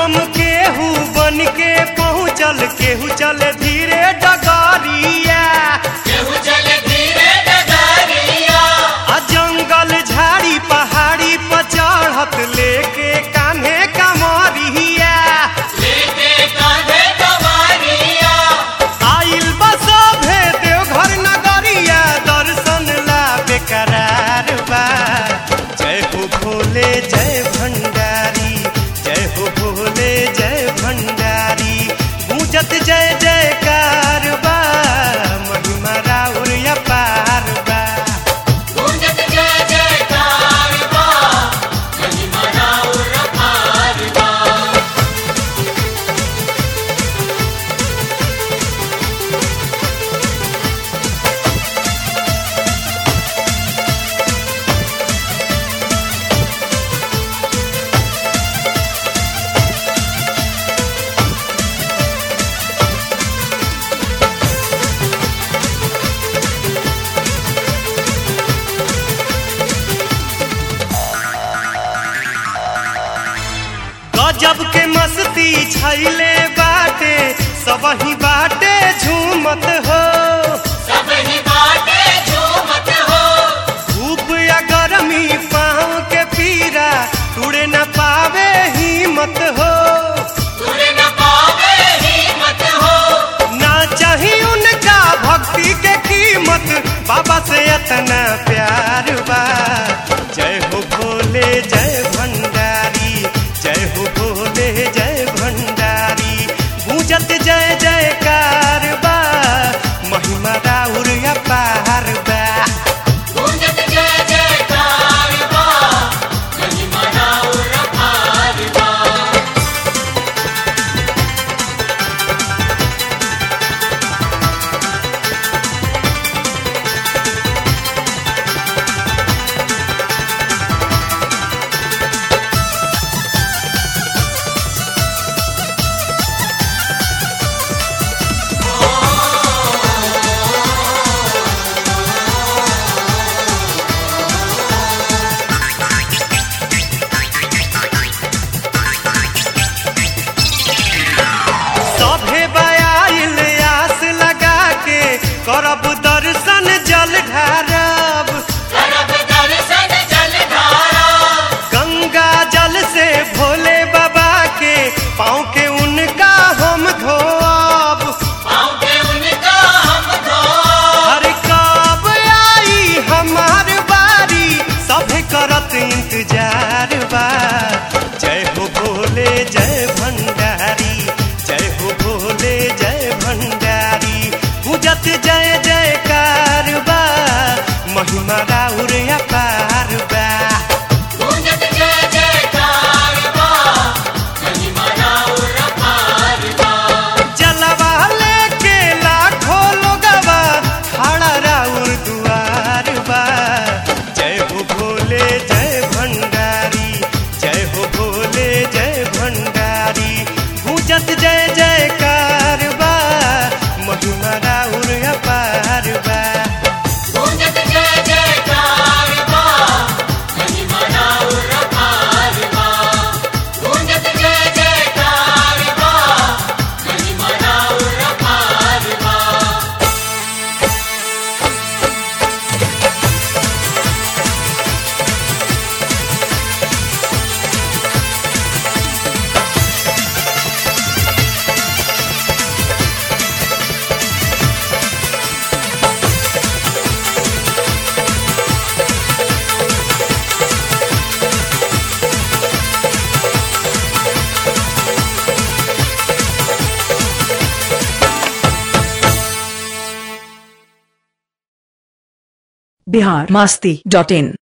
बम केहू बन के पहुँचल केहू चले धीरे डगरिया केहू चले धीरे डगरिया आ जंगल झाड़ी पहाड़ी पर चढ़त लेके कान्हे कमरिया लेके कांधे कवारिया आइल बस देवघर नगरिया दर्शन ला बेकरार बा जय हो भोले जय भंडारी जय हो भोले जय भंडारी गूंजत जय जयकार बा महिमा राउर अपार बा गूंजत जय जयकार बा महिमा राउर अपार बा गजब के मस्ती छैले बाटे सबही बाटे झूमत हो सब ही बाटे झूमत हो धूप या गर्मी पाँव के पीरा टूटे न पावे हिम्मत हो तुरे न पावे हिम्मत हो ना चाही उनका भक्ति के कीमत बाबा से इतना प्यार बा जय हो भोले जय भंडारी जय हो भोले जय भंडारी गूंजत जय जयकार बा महिमा राउर अपार बा गूंजत जय जयकार बा महिमा राउर अपार बा सभे बयाइल आस लगा के करब दर्शन जल ढारब करब दर्शन जलधारा गंगा जल से भोले बाबा के पाँव के उनका हम धोब पाँव के उनका हम धो हर कब आई हमार बारी सभे करत इंतजार बा जय हो भोले जय भंडारी जय हो भोले जय भंडारी पूजत जय जयकार बा महिमा राउर अपार बा गूंजत जय जयकार बा महिमा राउर अपार बा जलवा लेके लाखों लोगवा खड़ा राउर दुआर बा जय हो भोले जय भंडारी जय हो भोले जय भंडारी गूंजत जय जयकार बा महिमा राउर अपार बा गूंजत जय जयकार बा महिमा राउर अपार बा गूंजत जय जयकार बा महिमा राउर अपार बा बिहार मस्ती डॉट इन